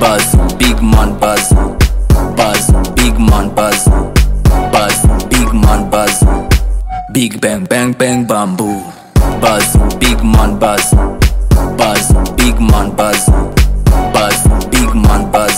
Buzz, big man buzz. Buzz, big man buzz. Buzz, big man buzz. Big bang bang bang bamboo. Buzz, big man buzz. Buzz, big man buzz. Buzz, big man buzz.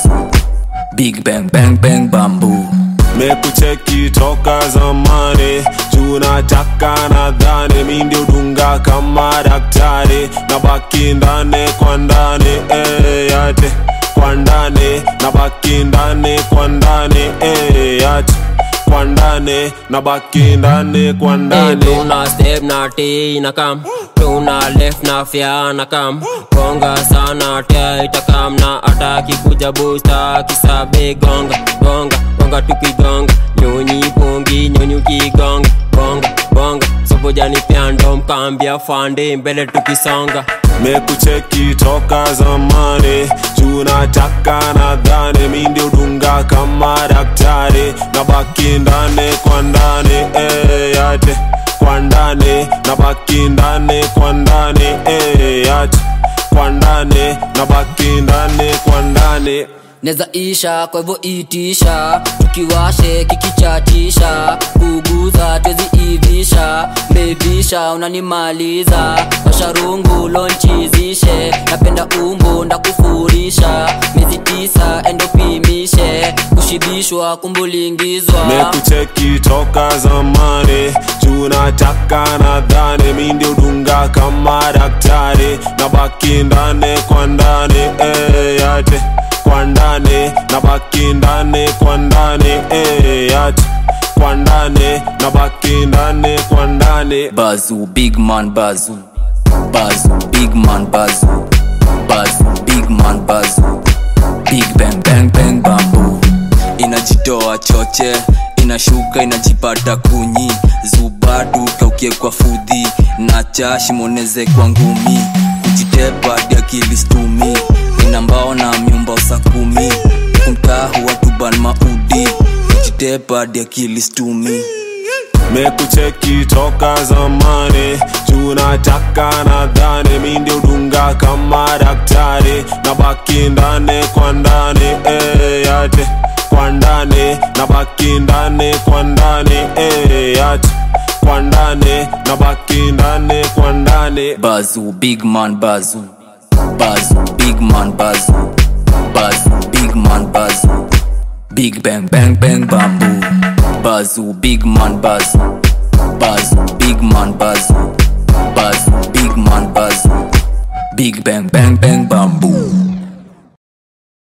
Big bang bang bang bamboo. mekucheki toka zamani juu nataka nadhani mi ndio dunga kama daktari na baki ndani kwa ndani eh, yate kwa ndani na baki ndani kwa ndani eh, yate kwa ndani na baki ndani kwa Hey, ndani tuna step na T na kam tuna left na fya na kam gonga sana tia itakam na ataki kuja busta kisabe gonga gonga gonga tukigonga nyonyi pongi nyonyi ukigonga bonga bonga sobojani pyando mkambia fande mbele tukisonga mekucheki toka zamani juu nataka nadhani mi ndio dunga kama daktari na baki ndani kwa ndani eh, yate kwa ndani na baki ndani kwa ndani eh, yate kwa ndani na baki ndani kwa ndani neza isha kwa hivyo itisha tukiwashe kikichatisha kuguza tweziivisha mbebisha unanimaliza washarungu lonchizishe napenda umbu ndakufurisha miezi tisa endopimishe kushibishwa kumbulingizwa mekucheki toka zamani juu nataka nadhani mi ndio dunga kama daktari na baki ndani kwa ndani eh, yate kwa ndani na baki ndani kwa ndani eh, yate kwa ndani na baki ndani kwa ndani Bazoo, big man bazoo. Bazoo, big man bazoo. Bazoo, big man bazoo. Big bang bang bang bamboo. Inajitoa choche, inashuka inajipata kunyi. Zubadu kaukie kwa fudhi, na chashi moneze kwa ngumi. Kujitepa hadi akili stumi, ina mbao na miumba usakumi. Kumtahu watu ban maudi, kujitepa hadi akili stumi. mekucheki toka zamani juu nataka nadhani mi ndio dunga kama daktari na baki ndani kwa ndani eh, yate kwa ndani na baki ndani kwa ndani eh, yate kwa ndani na baki ndani kwa ndani Bazoo, big man bazoo. Bazoo, big man bazoo. Bazoo, big man bazoo. Big bang bang bang bamboo. Bazoo, big man bazoo. Bazoo, big man bazoo. Bazoo, big man bazoo. Big bang bang bang bamboo.